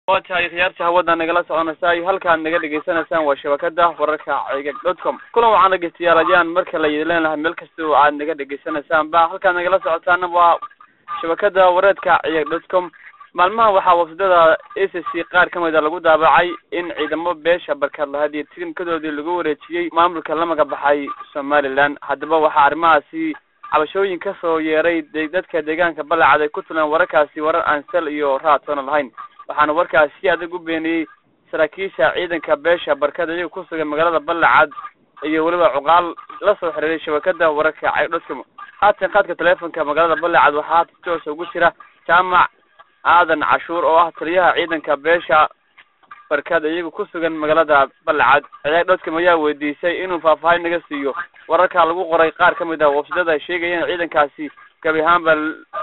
waa tahay khiyaarta hawada nagala soconaysaa halkaad naga dhegaysanaysaan waa shabakada wararka cigag dot com kulan waxaan dhegeystayaal ayaan marka la idin leenahay meel kasta oo aad naga dhegeysanaysaanba halkaad nagala socotaana waa shabakada wareedka cigag dot com maalmahan waxaa wafdada a c c qaar kamid a lagu daabacay in ciidamo beesha barkaad lahayd iyo tirinkadoodii lagu wareejiyey maamulka la magabaxay somaliland haddaba waxaa arrimahaasi cabashooyin kasoo yeeray dadka deegaanka balacad ay ku tuleen wararkaasi warar aan sal iyo raatoona lahayn waxaana warkaasi si adag u beeniyey saraakiisha ciidanka beesha barkada iyaga ku sugan magaalada balacad iyo weliba cuqaal la soo xiriiray shabakada wararka cagdhoscom haatan qaadka teleefonka magaalada balacad waxaa haatan si toosa ugu jira jaamac aadan cashuur oo ah taliyaha ciidanka beesha barkada iyaga ku sugan magaalada balacad ciyaag dhoscom ayaa weydiisay inuu faahfaahin naga siiyo wararka lagu qoray qaar kamid ah wafdada ay sheegayeen ciidankaasi gabi ahaanba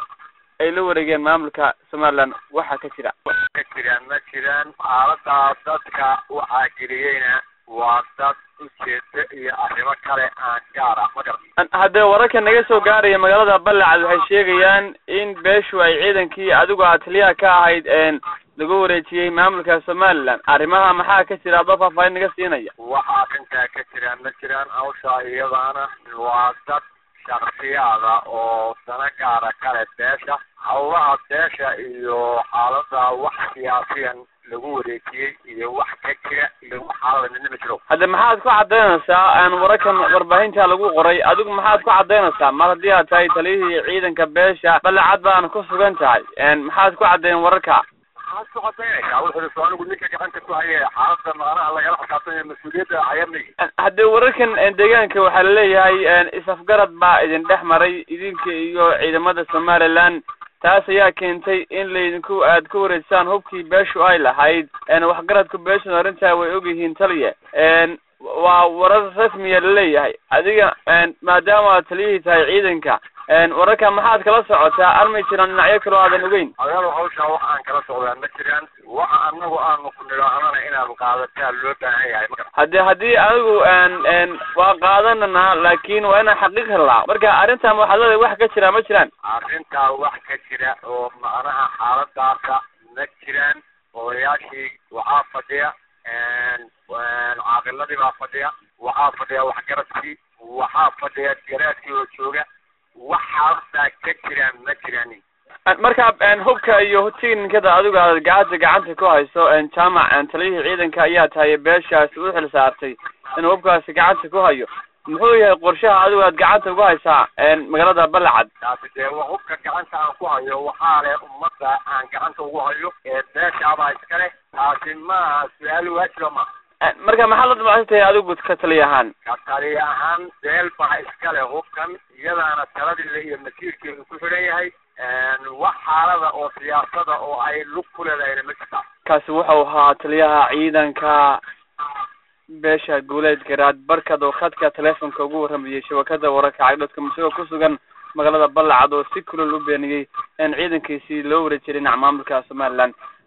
ay la wareegeen maamulka somaliland waxaa ka jira ka jiraan ma jiraan xaaladaa dadka waxaa geliyeyna waa dad ujeeda iyo arrimo kale aan gaar ah magar haddee wararka naga soo gaaraya magaalada balacad waxay sheegayaan in beeshu ay ciidankii adigu aad taliyaha ka ahayd lagu wareejiyey maamulka somaliland arrimaha maxaa ka jira adoo faahfaahin naga siinaya waxa arrintaa ka jiraan ma jiraan hawshaa iyadaana waa dad shaksiyaada oo dana gaara kale beesha hawlaha beesha iyo xaalada wax siyaasiyan lagu wareejiyey iyo wax ka jira iyo wax xaalada midna ma jiro hadde maxaad ku cadaynaysaa wararkan warbaahinta lagu qoray adigu maxaad ku cadaynaysaa mar haddii aad tahay taliyihii ciidanka beesha balacad baana ku sugan tahay maxaad ku caddayn wararka maxaad ku cadaynaysaa wuxuu soo anigu ninka gacanta ku haye xaalada macnaha lagala xisaabtanayo mas-uuliyadda ayamay haddee wararkan deegaanka waxaa laleeyahay is-afgarad baa idin dhex maray idinka iyo ciidamada somaliland taas ayaa keentay in laydinku aad ku wareejisaan hubkii beeshu ay lahayd waxgaradku beeshuna arrintaa way ogyihiin taliya waa warar rasmiya laleeyahay adiga maadaama aad taliyihii tahay ciidanka wararka maxaad kala socotaa armay jiraan dhinacyo kaloo aadan ogeyn adaal hawshaa wax aan kala socdaa ma jiraan waxa anagu aanu ku nidhaahnana inaad qaadataa loo baahan yahay ma haddii haddii adigu waa qaadananaa laakin waa inaan xaqiiq helnaa marka arrintan waxaad leedahay wax ka jira ma jiraan arrintaa wax ka jira oo macnaha xaaladaasa ma jiraan odayaashii waxaa fadhiya caaqiladii baa fadhiya waxaa fadhiya waxgaradkii waxaa fadhiya garaadkii oo jooga waxaasaa ka jiraan ma jiraanin marka hubka iyo tinikada adigu aad gacanta gacanta ku hayso jaamac taliyihii ciidanka ayaa tahay beeshaasi u xil saartay inuu hubkaasi gacanta ku hayo muxuu yahay qorshaha adigu aad gacanta ugu haysaa magaalada balacad taasi dee wa hubka gacanta aan ku hayo waxaa leh ummadda aan gacanta ugu hayo ee beeshaabaa iskale taasi maaha su-aal waajiba ma marka maxaad la damacsantahay adigu ka taliya ahaan ka taliya ahaan beel baa iskale hubkan iyadaana taladile iyo masiirkeedu ku xidhan yahay wax xaalada oo siyaasada oo ay lug ku leedahayna ma jirta kaasi wuxuu ahaa taliyaha ciidanka beesha guuleed garaad barkad oo khadka teleefonka ugu warramayay shabakada wararka cagdhadka musagoo ku sugan magaalada balacad oo si kulol u beeniyey in ciidankiisii loo wareejiyay dhinaca maamulka somaliland